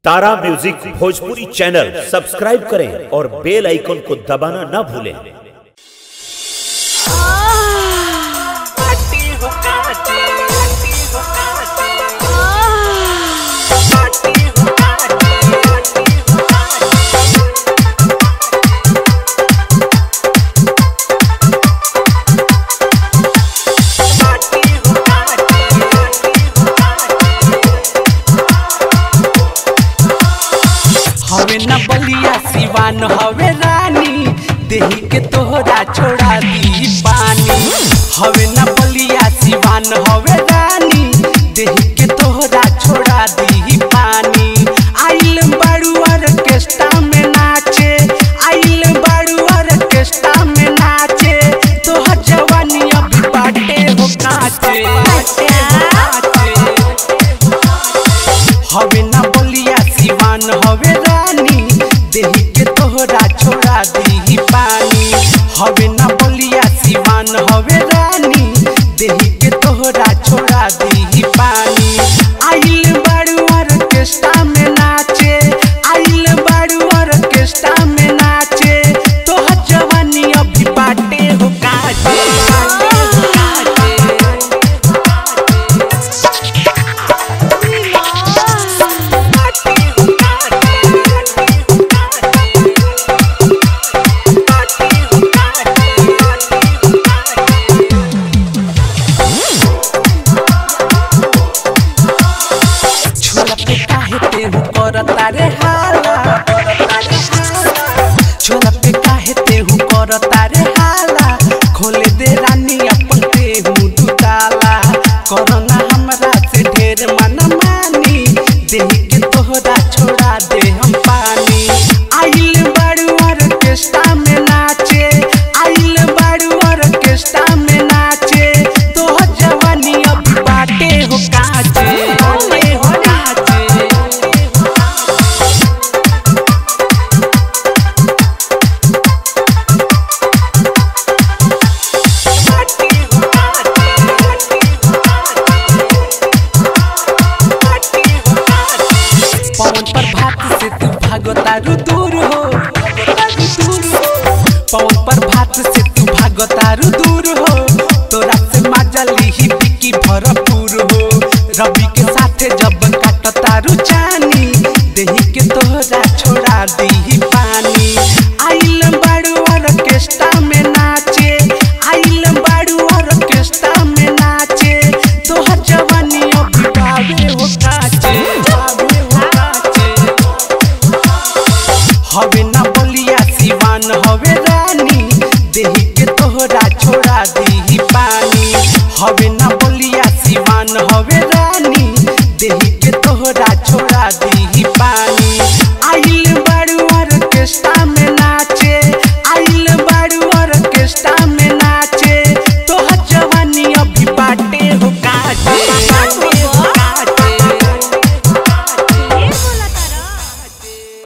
तारा music Bhojpuri channel subscribe करें और बेल icon को दबाना ना भूलें पार्टी हो काटे पार्टी हो काटे पार्टी हो काटे पार्टी हो काटे पार्टी हो काटे पार्टी हो हवे न बलिया सिवान हवे रानी देही के तोहरा छोड़ा दी पानी हवे न बलिया सिवान हवे रानी देही के तोहरा छोड़ा दी पानी आइल बाड़ू ऑर्केस्ट्रा में नाचे आइल बाड़ू ऑर्केस्ट्रा में नाचे तोहर जवानी अभी बाटे हो काचे बाटे हो काचे हवे ना बोलिया सिवान हवे रानी देही के तोहरा छोड़ा दी पानी हवे ना बोलिया सिवान हवे रानी देही के तोहरा छोड़ा दी पानी आइल बाड़ू ऑर्केस्ट्रा में नाचे आइल बाड़ू ऑर्केस्ट्रा में नाचे तोहर जवानी अभी बाटे हो काटे बाटे हो काटे पार्टी हो काटे पार्टी हो काटे पार्टी हो काटे पार्टी हो काटे छोला पे काहे ते हु करता रे हाला छोला पे काहे ते हु करता रे हाला खोले दे रानी अपन ते हु दुताला करना हमरा से ढेर मन मानी देही के तोहरा छोड़ा दे हम पानी आइल बाड़ू ऑर्केस्ट्रा में नाचे आइल बाड़ू ऑर्केस्ट्रा में नाचे तोहर जवानी अभी बाटे हो काचे बाटे हो काचे पार्टी हो काटे पार्टी हो काटे पार्टी हो काटे पवन पर भात से तू भागतारू दूर हो पवन पर भात से तू भागतारू दूर हो तोरा से माजली ही बिकी भरपूर हो रवि के साथे जब काटतारू जानी देही के तोहरा छोड़ा दी पानी आइल बाड़ू ऑर्केस्ट्रा में नाचे आइल बाड़ू ऑर्केस्ट्रा में नाचे तोहर जवानी अभी बाबे हो काचे बाबे हो काचे हवे ना बोलिया सिवान हवे